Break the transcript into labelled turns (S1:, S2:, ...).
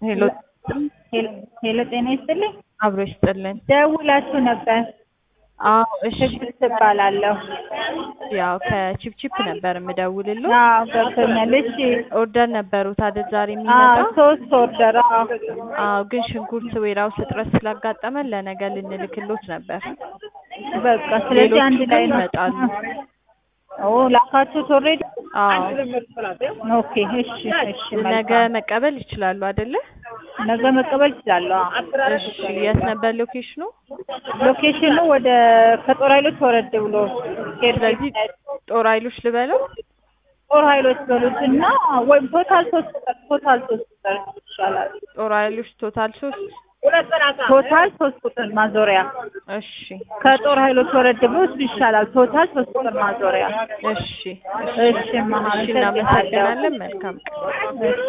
S1: ሄሎ
S2: ሄሎ ጤና ይስጥልኝ።
S1: አብሮ ይስጥልን።
S2: ደውላችሁ ነበር።
S1: አዎ እሺ።
S2: ትዕግስት እባላለሁ።
S1: ያው ከቺፕቺፕ ነበር የምደውልልዎ።
S2: አዎ ገብቶኛል። እሺ
S1: ኦርደር ነበሩት አይደል ዛሬ
S2: አዎ
S1: የሚመጣው?
S2: ሶስት ኦርደር አዎ
S1: አዎ ግን ሽንኩርት ዌራውስ እጥረት ስላጋጠመን ለነገ ልንልክሎት ነበር።
S2: በቃ ስለዚህ አንድ
S1: ሌሎቹ
S2: ላይ
S1: ግን
S2: ነው።
S1: ይመጣሉ።
S2: ኦ ላካችሁት ኦልሬዲ?
S1: አዎ
S2: ኦኬ እሺ እሺ
S1: ነገ
S2: መልካም።
S1: መቀበል ይችላሉ አይደለ?
S2: ነገ መቀበል እችላለሁ። አዎ።
S1: እሺ የት ነበር ሎኬሽኑ?
S2: ሎኬሽኑ ወደ ከጦር ኃይሎች ወረድ ብሎ
S1: ስለዚህ ጦር ኃይሎች ልበለው?
S2: ጦር ኃይሎች በሉትና ወይም ቶታል ሶስት ቁጥር ቶታል ሶስት ቁጥር ይሻላል።
S1: ጦር ኃይሎች ቶታል ሶስት
S2: ቶታል ሶስት ቁጥር ማዞሪያ
S1: እሺ
S2: ከጦር ኃይሎች ወረድ ብሎ እሱ ይሻላል። ቶታል ሶስት ቁጥር ማዞሪያ።
S1: እሺ
S2: እሺ
S1: እሺ እናመሰግናለን። መልካም ቀን።
S2: እሺ